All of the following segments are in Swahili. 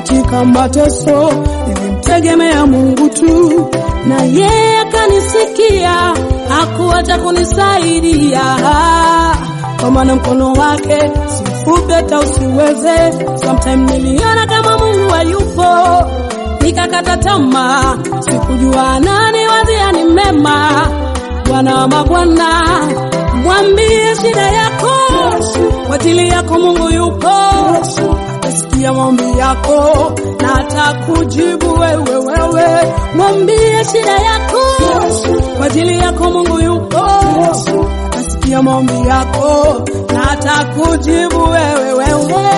katika mateso, nilimtegemea Mungu tu, na yeye akanisikia, hakuacha kunisaidia. Kwa maana mkono wake si mfupi hata usiweze. Sometime niliona kama Mungu hayupo, nikakata tamaa, sikujua nani wazia ni mema. Bwana wa mabwana, mwambie shida yako, kwa ajili yako Mungu yupo, atasikia maombi yako na atakujibu wewe. Wewe mwambie shida yako, kwa ajili yako Mungu yupo, atasikia maombi yako na atakujibu wewe. Wewe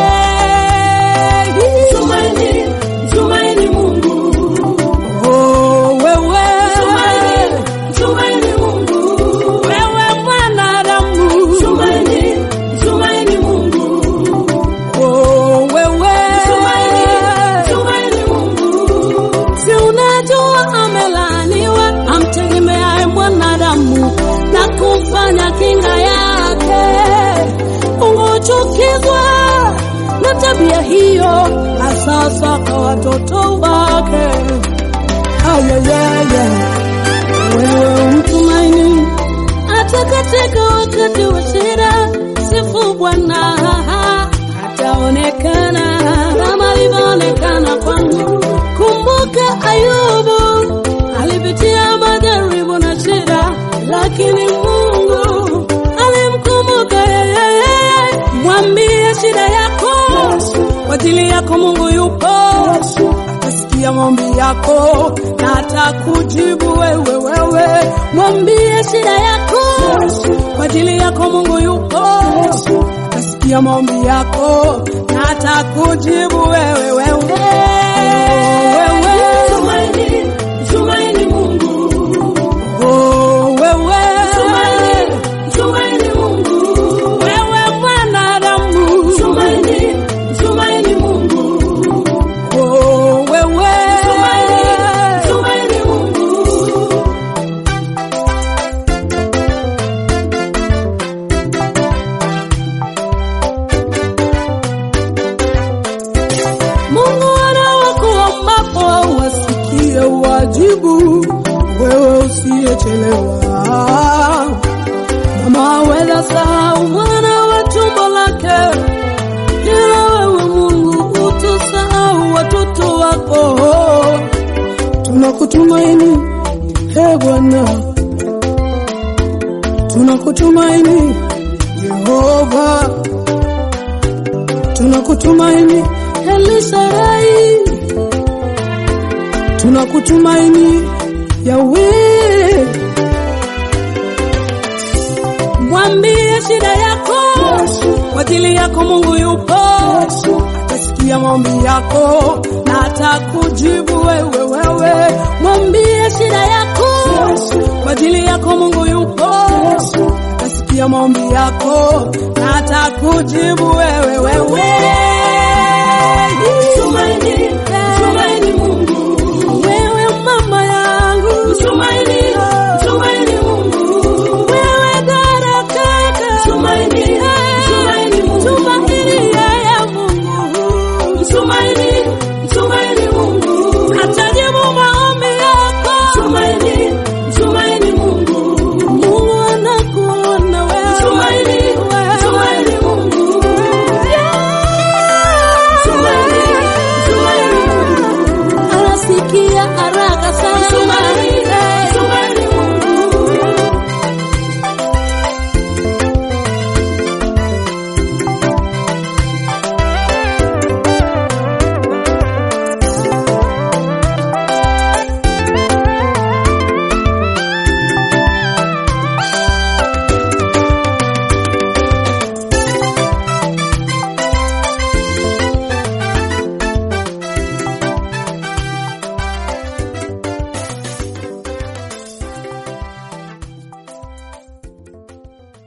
Tumaini, tumaini Mungu. oh, wewe Tumaini, tumaini Mungu. wewe mwanadamu Tumaini, tumaini Mungu. oh, wewe Tumaini, tumaini Mungu. si unajua amelaaniwa amtegemeaye mwanadamu na kumfanya kinga yake. Ungechukizwa na tabia hiyo, na sasa kwa watoto wake. Ayayaya, wewe umtumaini hata katika wakati wa shida. Sifu Bwana, ataonekana kama alivyoonekana kwangu. Kumbuka Ayubu alipitia majaribu na shida, lakini Mungu alimkumbuka yeye. Mwambie shida yako, kwa ajili yako Mungu yupo, atasikia maombi yako na atakujibu wewe. Wewe mwambie shida yako, kwa ajili yako Mungu yupo, atasikia maombi yako na atakujibu wewe. Wewe wewe Tumaini, tumaini Mungu. oh, wewe Tumaini, tumaini Mungu. wewe mwanadamu Tumaini, tumaini Mungu. oh, wewe Tumaini Mungu. Mungu anawakuombapo wasikie wajibu, wewe usiyechelewa. Mama aweza sahau mwana wa tumbo lake, ila wewe Mungu utusahau watoto wako. Tunakutumaini he Bwana, tunakutumaini Yehova tunakutumaini Elisharai, tunakutumaini Yawe. Mwambie shida yako, kwa ajili yako Mungu yupo, atasikia maombi yako na atakujibu wewe. Wewe mwambie shida yako, kwa ajili yako Mungu yupo, atasikia maombi yako na atakujibu wewe.